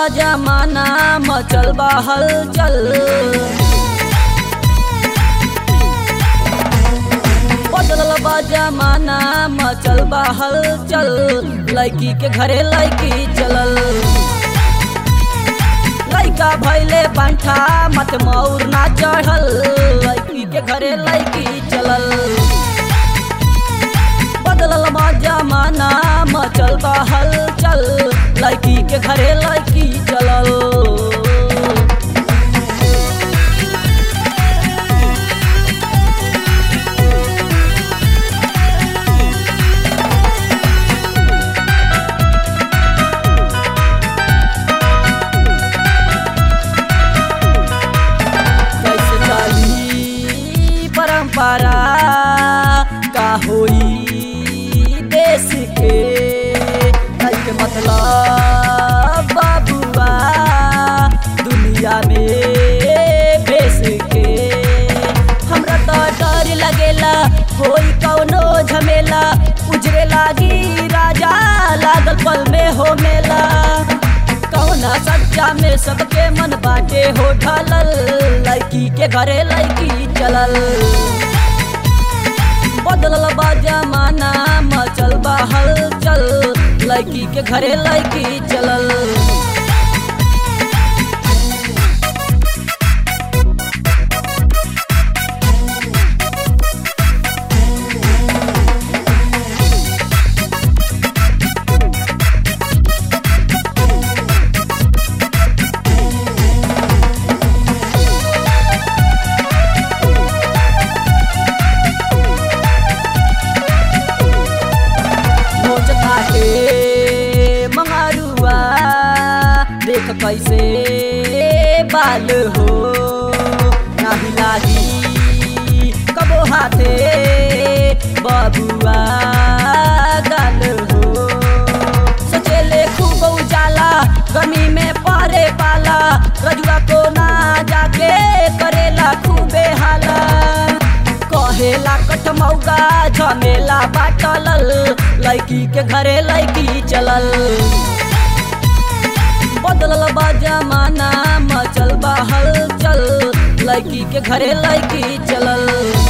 बा जमाना मचल बा हलचल बदलल बा जमाना मचल बा हलचल लड़की के घरे लड़की चलल लड़का भैले पंठा मत मौर ना चढ़ल लड़की के घरे लड़की चलल बदलल बा जमाना मचल बा हलचल लड़की के घरे लड़की चलल कैसे चली परंपरा का होई देश के कल के मतलब बाबुआ दुनिया में बेस के हमरा तो डर लगेला होई कौनो झमेला उजरे लागी राजा लागल पल में हो मेला कौना सच्चा में सबके मन बाटे हो ढलल लड़की के घरे लड़की चलल बदलल बा जमाना मचल बा हलचल लड़की के घरे लड़की चलल मोच काटे मंगारुआ देख कैसे बाल हो नाही लागी कबो हाथे बबुआ गाल हो सोचेले खूब उजाला गमी में परे पाला रजुआ को ना जाके करेला खूबे हाला कहेला कटमौगा झमेला बाटलल लड़की के घरे लड़की चलल बदलल बा जमाना मचल बा हलचल लड़की के घरे लड़की चलल